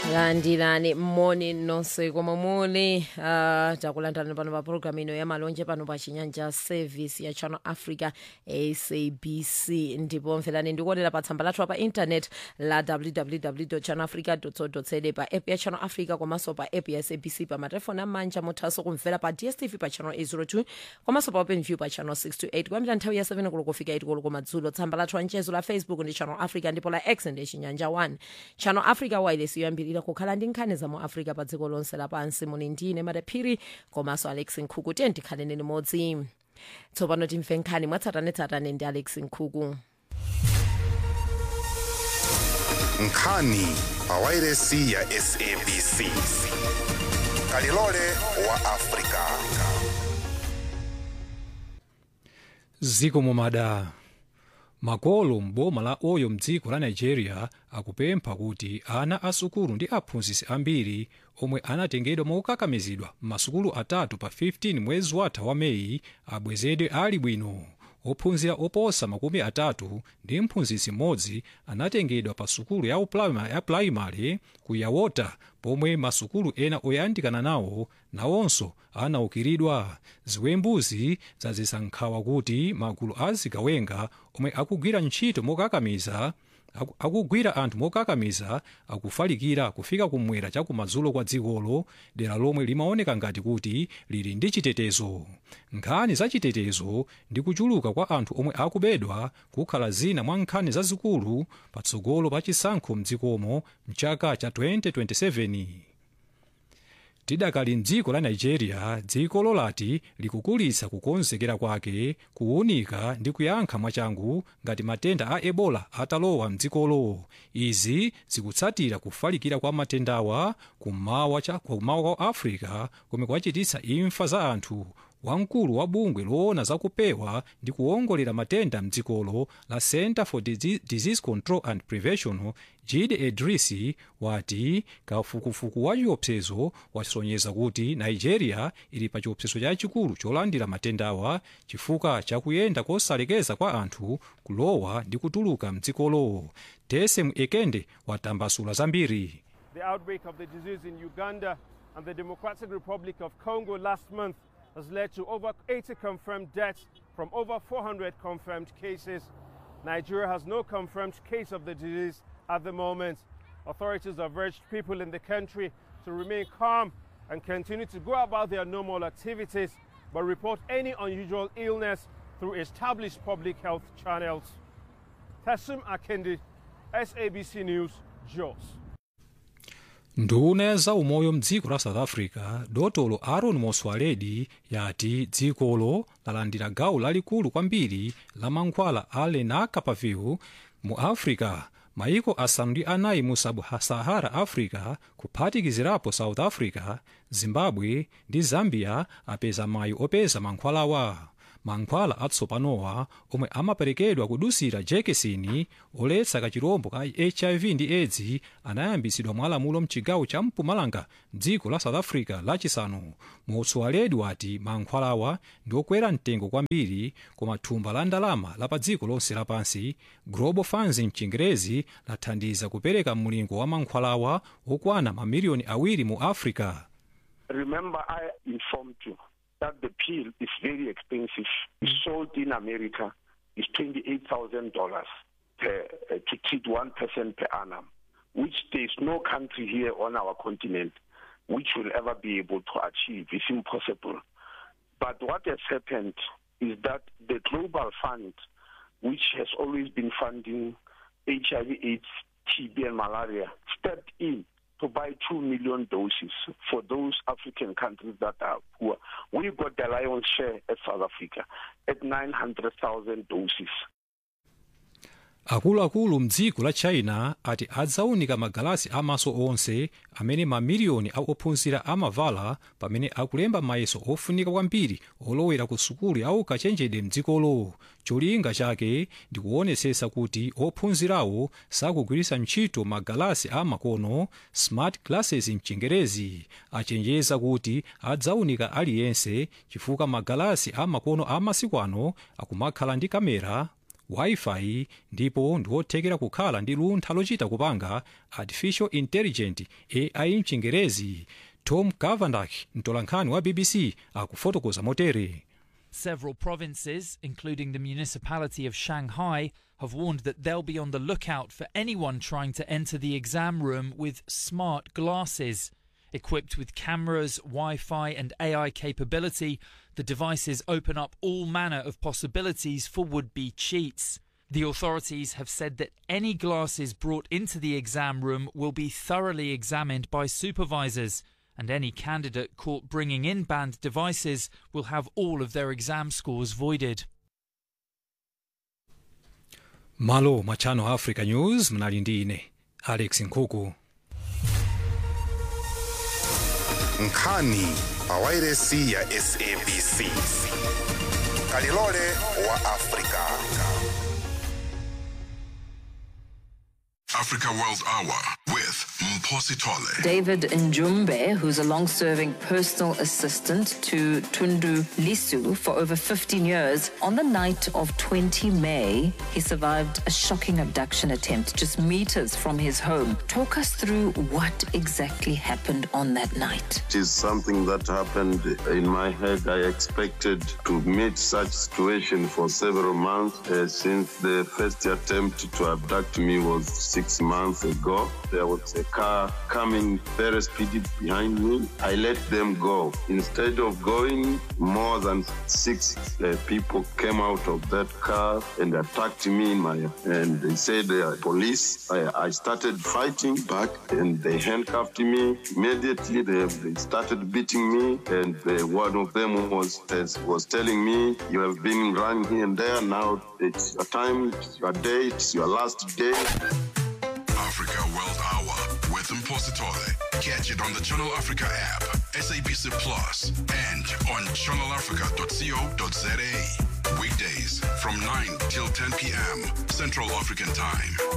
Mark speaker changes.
Speaker 1: landirani moni nonse komwe muli uh, takulandirani pano pa programu ino ya malonje pano pa chinyanja service ya channel africa sabc ndipo mverani ndikuonera pa tsamba lathu pa internet la www channel africa co za pa app ya channel africa komanso pa app ya sabc pa matelefoni amanja muthanso kumvera pa dstv pa channel 802 komanso pa open view pa channel 628 kuyambira nthawi ya 7 koloko kufika 8 koloko madzulo tsamba lathu la mchezo la facebook ndi channel africa ndipo la x ndi chinyanja 1 channel africa wireless yoyambirira kukhala ndi nkhani za mu africa pa dziko lonse lapansi muli ndine madaphiri komanso alex nkhuku tiye tikhaleni limodzi tsopano timve nkhani mwatsatanetsatane ndi alex nkhuku
Speaker 2: nkhani pa wairesi ya sabc kalilole wa afrika
Speaker 3: ziko momada makolo m'boma la oyo mdziko la nigeria akupempha kuti ana asukulu ndi aphunzitsi ambiri omwe anatengedwa mokakamizidwa m'masukulu atatu pa 15 mwezi watha wa meyi abwezedwe ali bwino ophunzira oposa makumi atatu ndi mphunzitsi mmodzi anatengedwa pa sukulu ya uprimary ya primary ku yawota pomwe masukulu ena oyandikana nawo nawonso anaukiridwa ziwembuzi zazisa nkhawa kuti magulu azigawenga omwe akugwira ntchito mokakamiza aku- akugwira anthu mokakamiza akufalikira kufika kumwera chakumadzulo kwa dzikolo dera lomwe limaoneka ngati kuti lili ndi chitetezo nkhani za chitetezo ndi kuchuluka kwa anthu omwe akubedwa kukhala zina mwa nkhani zazikulu patsogolo pa chisankho mdzikomo mchaka cha 2027 tidakali mdziko la nigeria dziko lati likukulitsa kukonzekera kwake kuwunika ndi kuyankha mwachangu ngati matenda a ebola atalowa mdzikolo izi zikutsatira kufalikira kwa matendawa kummawa cha- kummawa kwa africa komwe kwachititsa imfa za anthu wamkulu wa bungwe loona zakupewa ndi kuwongolera matenda mdzikolo la center for Dise- disease control and prevention jide edrisi wati kafukufuku wa chiopsezo wasonyeza kuti nigeria ili pa chiopsezo chachikulu cholandira matendawa chifukwa chakuyenda kosalekeza kwa anthu kulowa ndi kutuluka mdzikolo tese ekende watambasula zambiri
Speaker 4: The outbreak of the disease in Uganda and the Democratic Republic of Congo last month has led to over 80 confirmed deaths from over 400 confirmed cases. Nigeria has no confirmed case of the disease at the moment. Authorities have urged people in the country to remain calm and continue to go about their normal activities, but report any unusual illness through established public health channels. Tassim Akendi, SABC News, Jos.
Speaker 3: nduna ya zaumoyo mdziko la south africa dotolo aaron moswaledi yati dzikolo lalandira gawo lalikulu kwambiri la mankhwala a lenacapavir mu africa maiko asanu ndi anayi mu sub-sahara africa kuphatikizirapo south africa zimbabwe ndi zambia apeza mayi opeza mankhwalawa mankhwala atsopanowa omwe amaperekedwa kudusira jekesini oletsa kachirombo ka hiv ndi aids anayambitsidwa mwalamulo mchigawo cha mpumalanga dziko la south africa lachisanu moswaledi wati mankhwalawa ndi okwera mtengo kwambiri koma thumba la ndalama la pa dziko lonse lapansi global funds mchingerezi lathandiza kupereka mlingo wa mankhwalawa okwana mamiliyoni awiri mu africa
Speaker 5: Remember, I informed you that the pill is very expensive. It's sold in America. It's $28,000 per, uh, to treat one person per annum, which there's no country here on our continent which will ever be able to achieve. It's impossible. But what has happened is that the Global Fund, which has always been funding HIV, AIDS, TB, and malaria, stepped in to buy 2 million doses for those African countries that are poor. We got the lion's share at South Africa at 900,000 doses.
Speaker 3: akuluakulu mdziko la china ati adzaunika magalasi amaso onse amene mamiliyoni a ophunzira amavala pamene akulemba mayeso ofunika kwambiri olowera ku sukulu ya ukachenjede mdzikolo cholinga chake ndi kuonetsetsa kuti ophunzirawo sakugwiritsa ntchito magalasi amakono smart glasses mchingerezi achenjeza kuti adzaunika aliyense chifukwa magalasi amakono amasiku ano akumakhala ndi kamera wifi ndipo ndiothekera kukhala ndi luntha lochita kupanga artificial intelligent ai mchingerezi tom cavandak mtolankhani wa bbc akufotokoza motere
Speaker 6: Several provinces, including the municipality of Shanghai, have warned that they'll be on the lookout for anyone trying to enter the exam room with smart glasses. Equipped with cameras, Wi Fi, and AI capability, the devices open up all manner of possibilities for would be cheats. The authorities have said that any glasses brought into the exam room will be thoroughly examined by supervisors, and any candidate caught bringing in banned devices will have all of their exam scores voided.
Speaker 3: malo mwa channel africa news mnali ndi ine alex nkhuku
Speaker 2: nkhani pawairesi ya sabc kalilole wa afrika
Speaker 7: Africa World Hour with Mposi Tole.
Speaker 8: David Njumbe, who's a long serving personal assistant to Tundu Lisu for over 15 years, on the night of 20 May, he survived a shocking abduction attempt just meters from his home. Talk us through what exactly happened on that night.
Speaker 9: It is something that happened in my head. I expected to meet such situation for several months uh, since the first attempt to abduct me was six months ago. There was a car coming very speedy behind me. I let them go. Instead of going, more than six uh, people came out of that car and attacked me in my and they said they are police. I, I started fighting back and they handcuffed me. Immediately they, they started beating me and the, one of them was was telling me you have been running here and there. Now it's your time, it's your day, it's your last day.
Speaker 7: Africa World Hour with Mposi Tole. Catch it on the Channel Africa app, SABC Plus, and on channelafrica.co.za. Weekdays from 9 till 10 p.m. Central African Time.